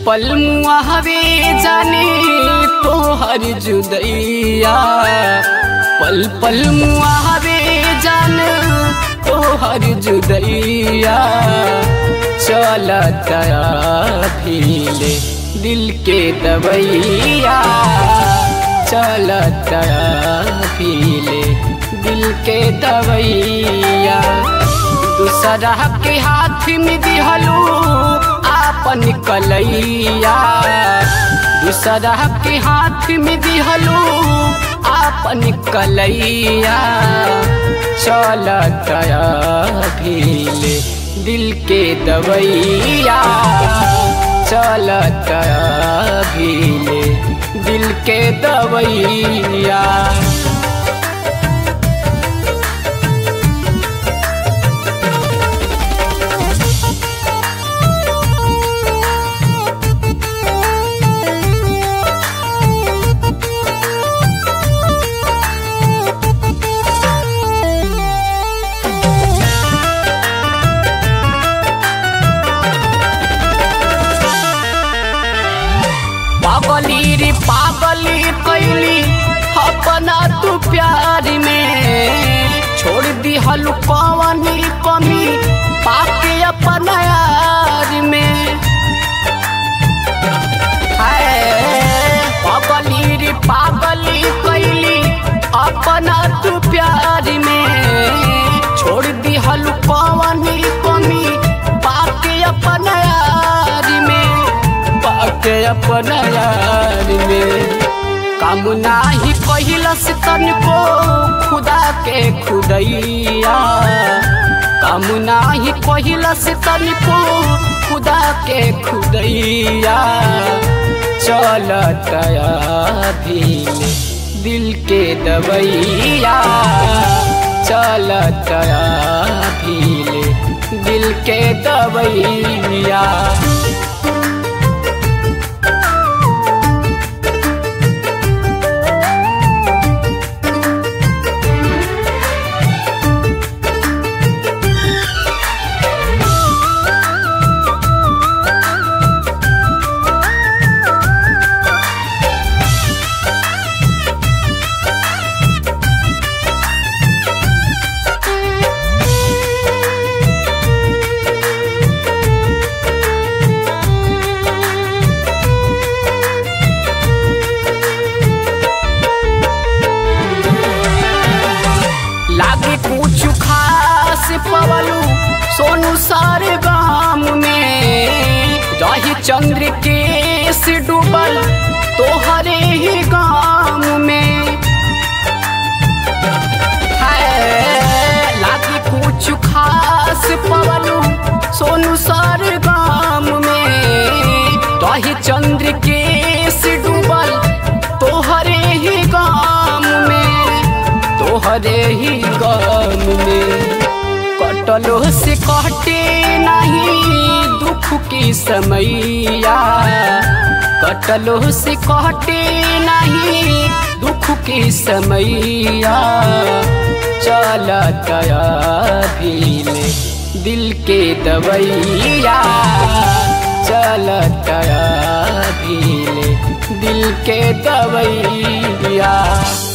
पल मुआवे जाने तोहर जुदैया पल पल मुआवे जान तोहर जुदैया चलता भीले दिल के दवैया चलता भीले दिल के दवैया दूसरा के हाथ में दिहलू आपन कलैया दूसरा के हाथ में दिहलू आपन कलैया चलता भीले दिल के दवैया चलता भीले दिल के दवैया पागली रे पागली कैली अपना तू प्यार में छोड़ दी हलू कवनी कमी पाके अपना यार में हाय पागली रे पागली कैली अपना तू प्यार में छोड़ दी हलू कवनी कमी पाके अपना यार में पाके अपना यार में काम नाही कहिलस तनको खुदा के खुदैया काम नाही कहिलस तनको खुदा के खुदैया चलता भीले दिल के दवैया चलता भीले दिल के दवैया लागे कुछ खास पवलू सोनू सारे गाम में रही चंद्र के से डूबल तोहरे ही गाम में है लागे कुछ खास पवलू सोनू सारे गाम में रही चंद्र के से डूबल तोहरे ही गाम में तोहरे ही गम में कटलो से कटे नहीं दुख की समैया कटलो से कटे नहीं दुख की समैया चलता भीले दिल के दवैया चलता भीले दिल के दवैया